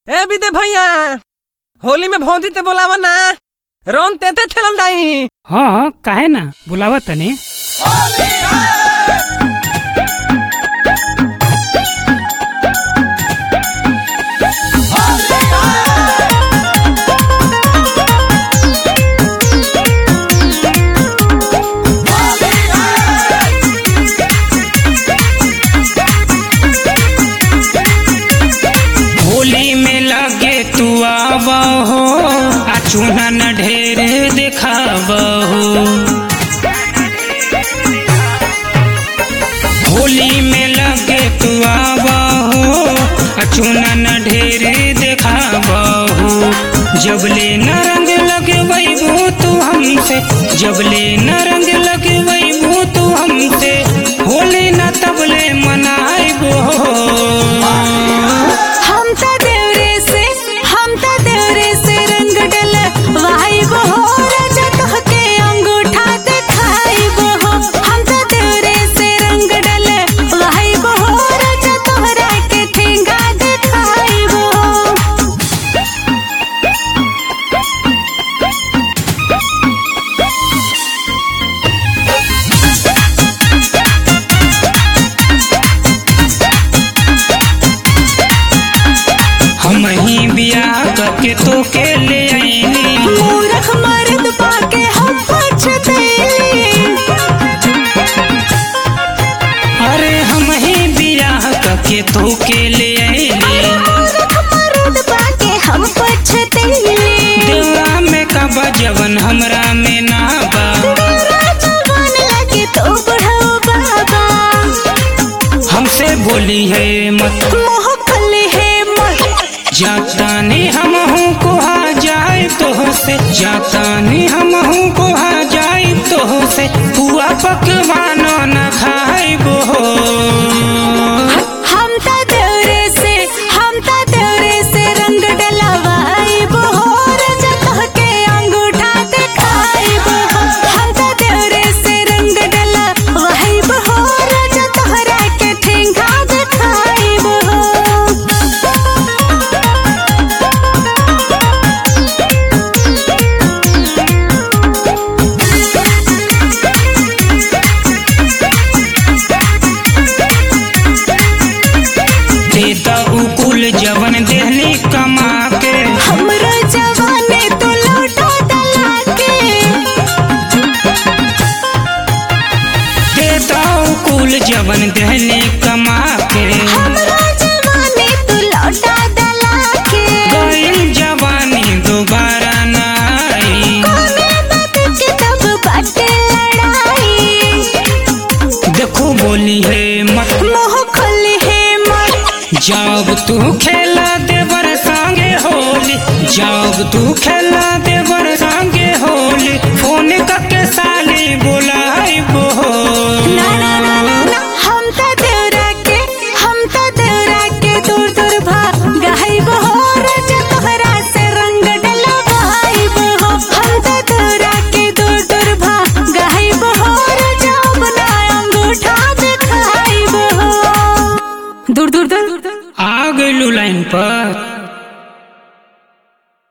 ए विदे भैया होली में भौजी ते बोलावा ना रोन तेते खेलल दाई हाँ काहे ना बुलावा तनी होली में लगे तू आवा हो आ चूना न ढेर दिखावा हो होली में लगे तू आवा हो आ चूना न ढेर दिखावा हो जबले न रंग लगे वैबू तू हमसे जबले न रंग लगे वैबू तू हमसे होली न तबले मनाइबो हम त देवरे से हम त देवरे से रंग डल वाइब हो राजा तोहके अंगूठा दिखाइब हो हम त देवरे से रंग डल वाइब हो राजा तोहरा के ठेंगा दिखाइब हो हम ही बियाह करके तो के ले आईनी मूरख मर्द पाके हम पछतैली अरे हम ही बियाह करके तो के ले आईनी मूरख मर्द पाके हम पछतैली देवा में कबा जवन हमरा में ना बा तेरा जवान लगे तो बुढ़ऊ बाबा हमसे बोली है मत मोह खले है मत जाता नहीं हम हूँ कोहा जाए तो से जाता नहीं हम हूँ कोहा जाए तो से हुआ पकवानो न खाइबो हम त देवरे से हम त देवरे से रंग डलवाइब हो राजा तोहके अंगूठा दिखाइब हो हम त देवरे से रंग डलवाइब हो राजा तोहरा के ठेंगा दिखाइब हो देता उकुल जवन देहनी कमा के हमरो जवाने तो लौटा दला के देता उकुल जवन देहनी कमा के हमरो जवाने तो लौटा दला के गईल जवानी दोबारा न आई कोने बात के तब बाटे लड़ाई देखो बोली है मत मोह खोली है मत जब तू खेला देवर संगे होली जब तू खेला देवर संगे होली फोन करके साली बोला